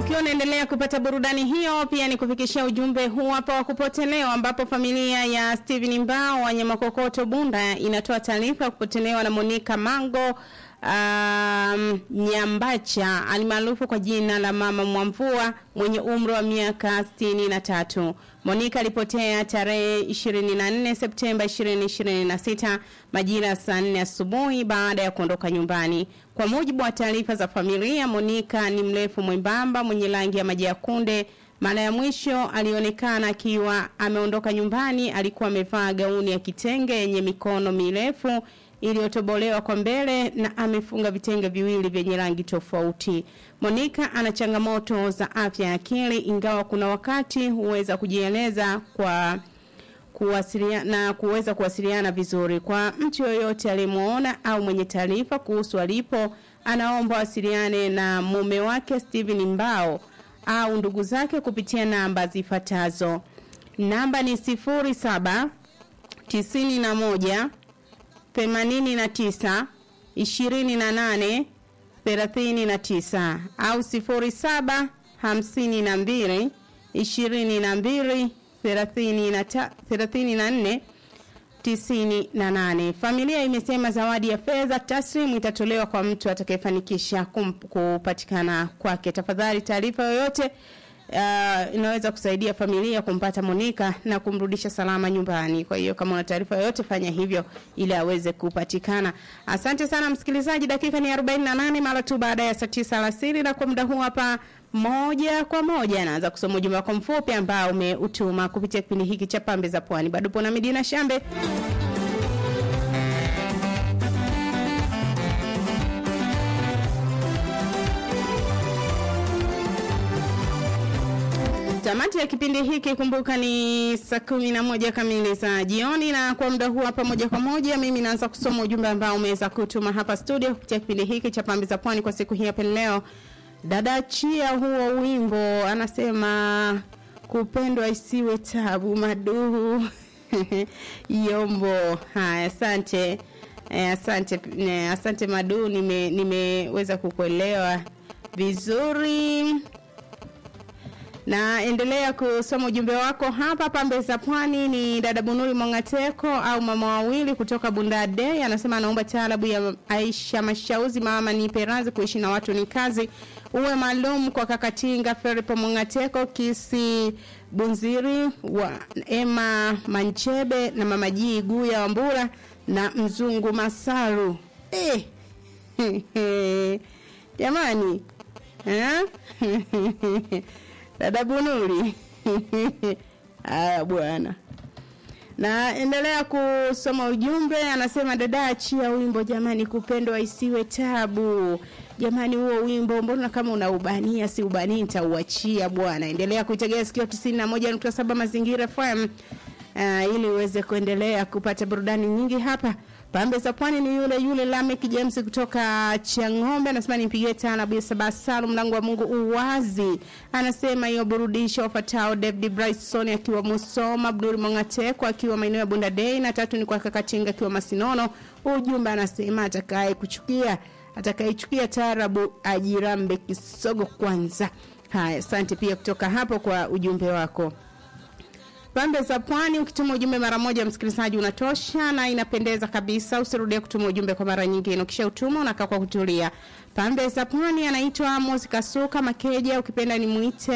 ukiwa unaendelea kupata burudani hiyo, pia ni kufikishia ujumbe huu hapa wa kupotelewa, ambapo familia ya Steven Mbao wa Nyamakokoto Bunda inatoa taarifa ya kupotelewa na Monica Mango um, Nyambacha alimaarufu kwa jina la Mama Mwamvua mwenye umri wa miaka sitini na tatu. Monica alipotea tarehe 24 Septemba 2026 majira ya saa 4 asubuhi baada ya kuondoka nyumbani. Kwa mujibu wa taarifa za familia, Monica ni mrefu mwembamba mwenye rangi ya maji ya kunde. Mara ya mwisho alionekana akiwa ameondoka nyumbani, alikuwa amevaa gauni ya kitenge yenye mikono mirefu iliyotobolewa kwa mbele na amefunga vitenge viwili vyenye rangi tofauti. Monica ana changamoto za afya ya akili ingawa kuna wakati huweza kujieleza kwa kuwasiliana na kuweza kuwasiliana vizuri. Kwa mtu yoyote aliyemuona au mwenye taarifa kuhusu alipo, anaomba wasiliane na mume wake Steven Mbao au ndugu zake kupitia namba zifuatazo. Namba ni 07 91 89 28 39 au 07 52 22 34 98. Familia imesema zawadi ya fedha taslimu itatolewa kwa mtu atakayefanikisha kupatikana kwake. Tafadhali taarifa yoyote uh, inaweza kusaidia familia kumpata Monica na kumrudisha salama nyumbani. Kwa hiyo kama una taarifa yoyote fanya hivyo ili aweze kupatikana. Asante sana msikilizaji, dakika ni 48 mara tu baada ya saa 9 alasiri na kwa muda huu hapa moja kwa moja naanza kusoma ujumbe wako mfupi ambao umeutuma kupitia kipindi hiki cha Pambe za Pwani. Bado pona Medina Shambe. Tamati ya kipindi hiki kumbuka ni saa kumi na moja kamili za jioni, na kwa muda huu hapa moja kwa moja mimi naanza kusoma ujumbe ambao umeweza kutuma hapa studio kupitia kipindi hiki cha Pambe za Pwani kwa siku hii hapa leo. Dada Chia huo wimbo anasema kupendwa isiwe tabu maduhu yombo. Haya, asante eh, asante eh, asante madu, nime nimeweza kukuelewa vizuri na endelea kusoma ujumbe wako hapa pambe za pwani. Ni dada Bunuri Mongateko au mama wawili kutoka Bundade, anasema anaomba taarabu ya Aisha Mashauzi, mama ni perazi, kuishi na watu ni kazi, uwe maalum kwa Kakatinga Feripo Mongateko, Kisi Bunziri wa Emma Manchebe na mama Jii Guya Wambura na Mzungu Masaru. Eh. Jamani eh? dada Bunuri. Haya bwana. Na endelea kusoma ujumbe, anasema dada achia wimbo jamani, kupendwa isiwe tabu. Jamani, huo wimbo mbona kama unaubania, si ubanii, nitauachia bwana. Endelea kuitegea sikio 91.7 Mazingira FM uh, ili uweze kuendelea kupata burudani nyingi hapa. Pambe za Pwani ni yule yule Lamek James kutoka Chang'ombe anasema nipigie tana bila sababu Salum mlango wa Mungu uwazi. Anasema hiyo burudisho wafatao David Bryson akiwa Musoma, Abdul Mongateko akiwa maeneo ya Bunda Day na tatu ni kwa Kakatinga akiwa Masinono. Ujumbe anasema atakaye kuchukia atakayechukia taarabu ajirambe kisogo kwanza. Haya, asante pia kutoka hapo kwa ujumbe wako. Pambe za Pwani, ukituma ujumbe mara moja msikilizaji unatosha na inapendeza kabisa. Usirudie kutuma ujumbe kwa mara nyingine. Ukisha utuma unakaa kwa kutulia. Pambe za Pwani anaitwa Amos Kasuka Makeja, ukipenda ni muite